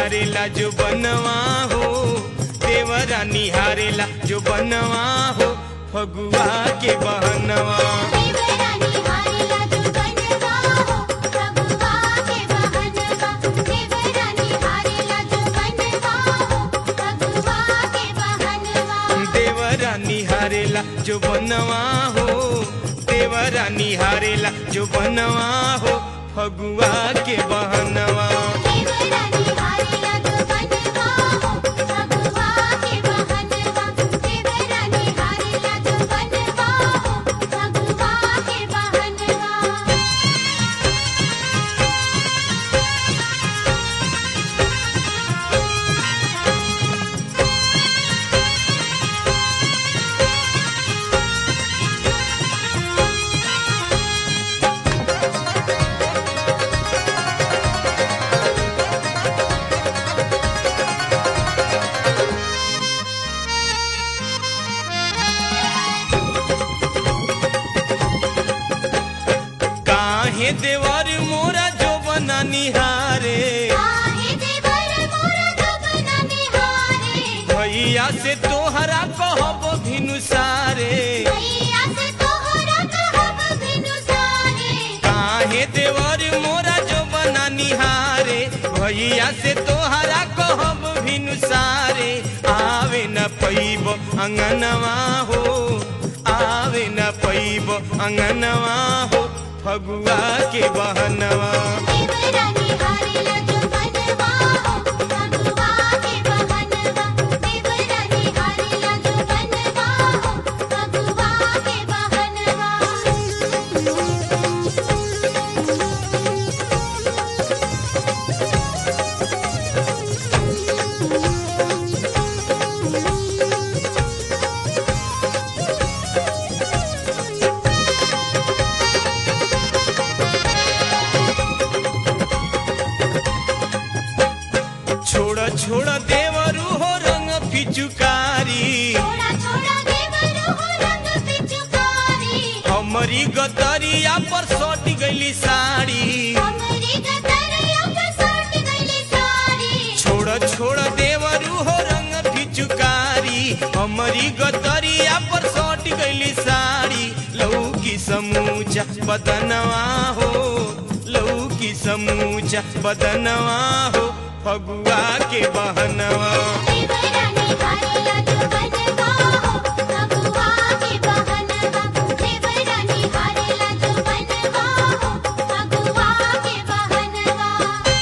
निहारेला जो बनवा हो देवरा निहारेला जो बनवा हो फगुआ के बहनवा देवरानी हारेला जो बनवा हो फगुआ के बहनवा देवरानी हारेला जो बनवा हो फगुआ के बहनवा देवरा निहारेला जो बनवा हो देवरा निहारेला जो बनवा हो फगुआ के बहनवा देवरानी हारेला जो बनवा हो फगुआ के बहनवा देवरानी हारेला जो बनवा हो फगुआ के बहनवा काहे देवर मोरा जो बना निहारे आहे देवर मोर जगना निहारे भैया से तोहरा कहब भिनुसारे भैया से तोहरा कहब बिनु सारे काहे देवर मोरा जो बना निहारे भैया से तोहरा कहब भिनुसारे आवे न पैब अंगनवा हो आवे न पैब अंगनवा हो फगुआ के बहनवा देवरानी हारेला जो बनवा हो फगुआ के बहनवा देवरानी हारेला जो बनवा हो फगुआ के बहनवा छोड़ छोड़ देवरू हो रंग फिचुकारी छोड़ा छोड़ा देवर हो रंग पिचुकारी हमरी गतरिया पर सट गईली साड़ी हमरी गदरिया पर सट गईली साड़ी छोड़ छोड़ देवरू हो रंग फिचुकारी हमरी गतरिया पर सट गईली साड़ी लऊ की समूचा बदनवा हो लऊ की समूचा बदनवा हो फगुआ के बहनवा देवरानी हारेला जो बनवा हो फगुआ के बहनवा देवरानी हारेला जो बनवा हो फगुआ के बहनवा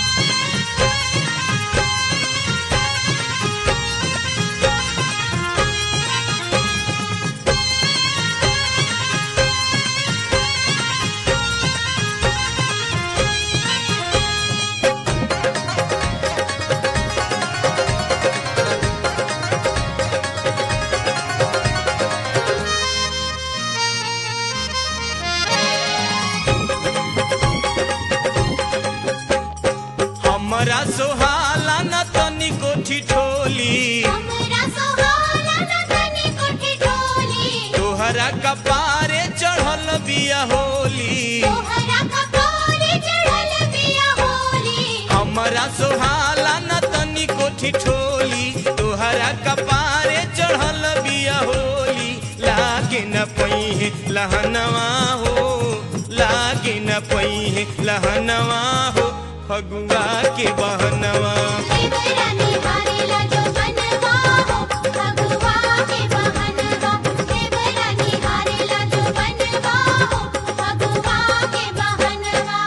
हमरा सोहाला न तनी कोठी ठोली हमरा सोहाला न तनी कोठी ढोली तोहरा कपारे चढ़ल बिया होली तोहरा कपारे चढ़ल बिया होली हमरा सोहाला न तनी कोठी ठोली तोहरा कपारे चढ़ल बिया होली लागे न पही लहनवा हो लागे न पही लहनवा हो फगुआ के बहनवा देवरानी हारेला जो बनवा हो फगुआ के बहनवा देवरानी हारेला जो बनवा हो फगुआ के बहनवा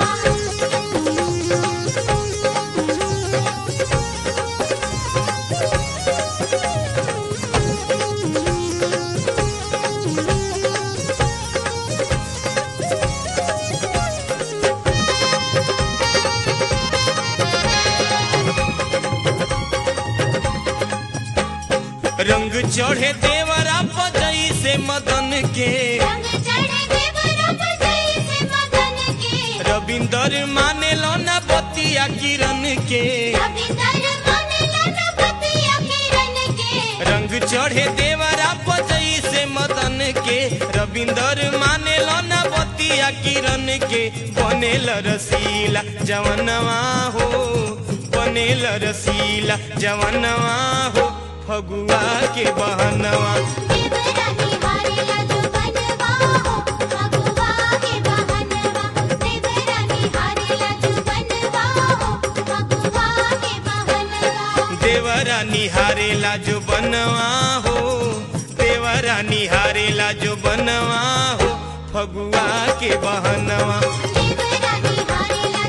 रंग चढ़े देवरा पजई से मदन के रंग चढ़े देवरा पर जैसे मदन के रविंदर माने लो न बतिया किरण के रविंदर माने लाना पतिया किरण के रंग चढ़े देवरा पजई से मदन के रविंदर माने लो न बतिया किरण के बनेल रसीला जवनवा हो बनेल रसीला जवनवा हो फगुआ के बहनवा देवरानी हारेला जो बनवा हो फगुआ के बहनवा देवरानी हारेला जो बनवा हो फगुआ के बहनवा देवरा निहारेला जो बनवा हो देवरा निहारेला जो बनवा हो फगुआ के बहनवा देवरानी हारेला